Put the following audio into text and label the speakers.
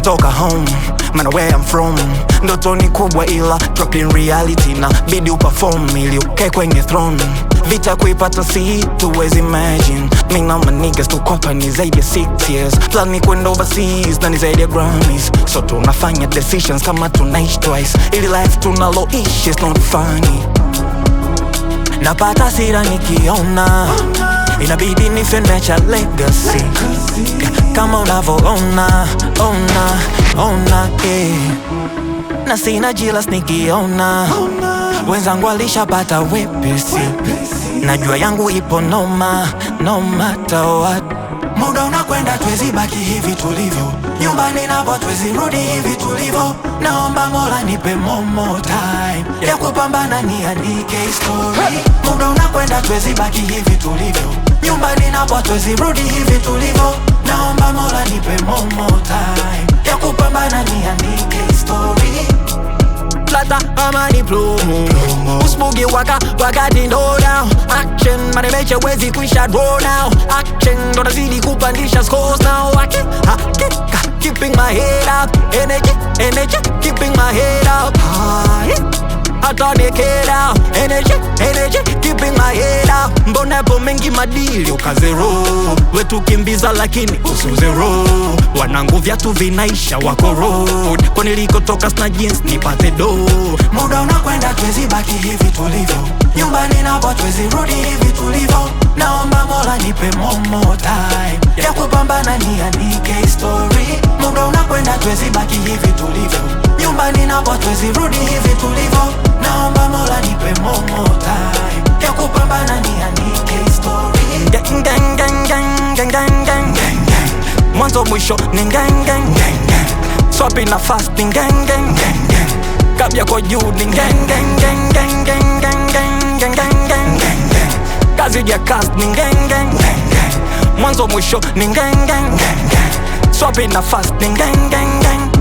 Speaker 1: nimetoka home mana where I'm from ndoto ni kubwa ila drop in reality na bidi uperform ili ukae kwenye throne vita kuipata si tuwezi imagine mi na my niggas tukopa ni zaidi ya 6 years plan ni kwenda overseas na ni zaidi ya Grammys so tunafanya decisions kama tunaishi twice ili life tunaloishi is not funny napata sira nikiona inabidi nifenecha legacy kama unavoona ona ona eh. na sina jilas nikiona wenzangu alishapata wepesi najua yangu ipo noma no matter what muda unakwenda twezi baki hivi tulivyo nyumbani napo twezi rudi hivi tulivyo naomba mola nipe momo time ya kupambana niandike story muda unakwenda twezi baki hivi tulivyo nyumbani napo twezi rudi hivi tulivyo naomba mola nipe momo time ya kupambana niandike story plata ama ni plumu Usbugi waka wakati ndo down Action manemeche wezi kuisha draw now Action ndo nazidi kupandisha scores now Haki, hakika keeping my head up Energy, energy keeping my head up High hata nikera energy, energy keeping my head up mbona yapo mengi madili ukazero wetu kimbiza lakini usuzero wanangu vyatu vinaisha wako road kwa nilikotoka sna jeans nipate do muda unakwenda twezi baki hivi tulivyo nyumbani napo twezi rudi hivi tulivyo naomba mola nipe momo time ya kupambana niandike story muda unakwenda twezi baki hivi tulivyo nyumbani napo twezi rudi hivi tulivyo naomba mola nipe momo time ya kupambana niandike story gang, gang, gang, gang, gang, gang, gang, gang. mwanzo mwisho ni gang, gang, gang, gang. swapi na fasting gang, gang, gang, gang. kabya kwa juu ni gang, gang, gang, gang, gang, gang, gang, gang, gang, gang, gang. kazi ya cast ni gang, gang, gang, gang. mwanzo mwisho ni gang, gang, gang, gang. swapi na fasting gang, gang, gang.